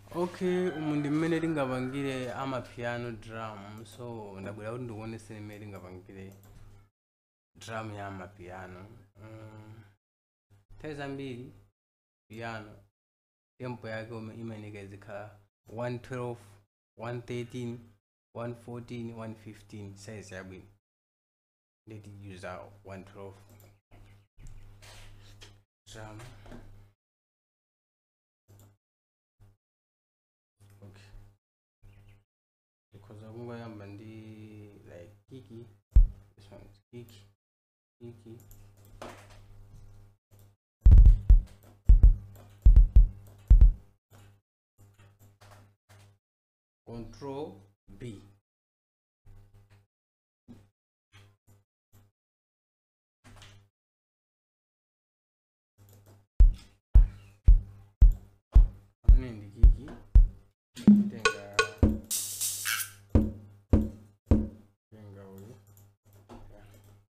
okay umu ndi mmene tingapangire amapiano drum so ndabwera kuti ndikuoneseni mmene tingapangire drum ya amapiano um, nthawi zambiri piano tempo yake ume- imayenera izikhala 112 113 114 115 size yabwino ndeti user 112 drum okay because akungoyamba ndi like kiki this one is kiki kiki control b amene ndi kiki tenga tenga uyu Yeah.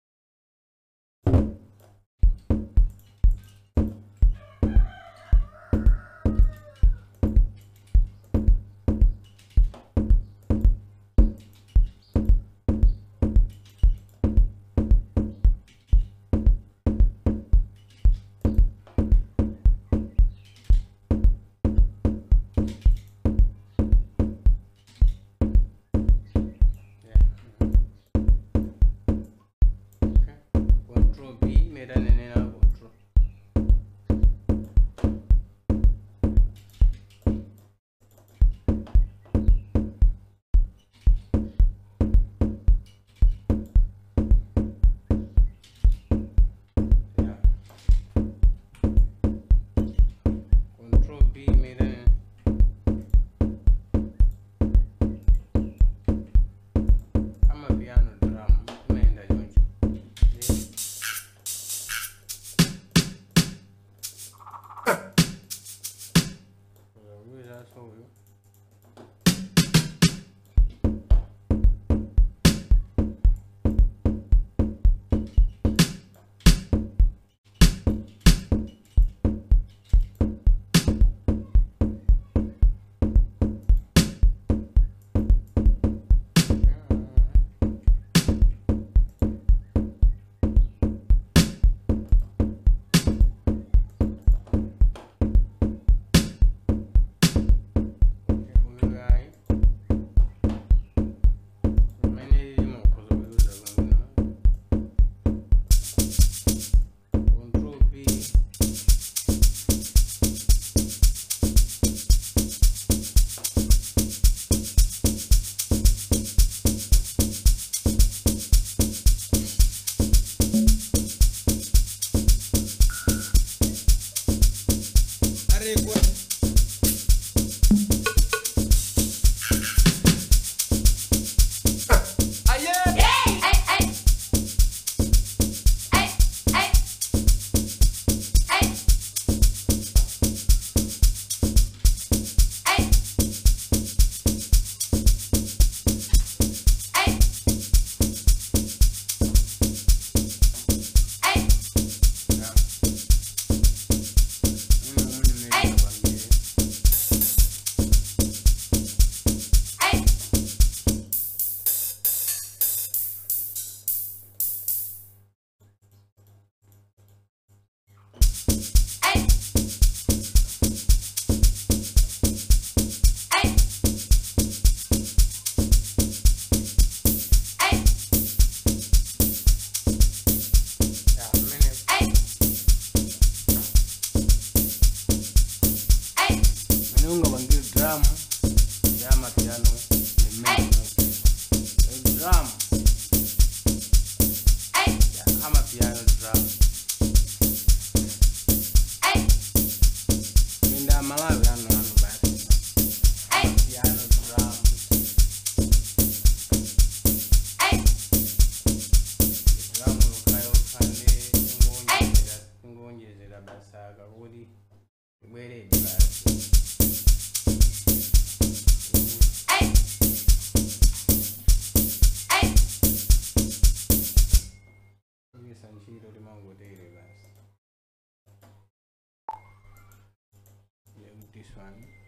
Yeah. Okay. Control B mera nene na control. Yeah. Control B mera nene. amapiano drum imayenda choncho Yeah. Uyawiranso uyu. uyu guy umene ilimo ukhoza kuyuza kwangina control b Yeah. Uno umene mmene ndikapangire. Yeah, mmene mmene ungapangire drum ya mapiano ni mmene Eh, drum ya amapiano drum minda malawi ano ano basi amapiano drum drum lokhayo khande ingonjezera ingonjezera basaka kuti ibwerede basi kuyisa ntchito timangotere basi Yeah, with this one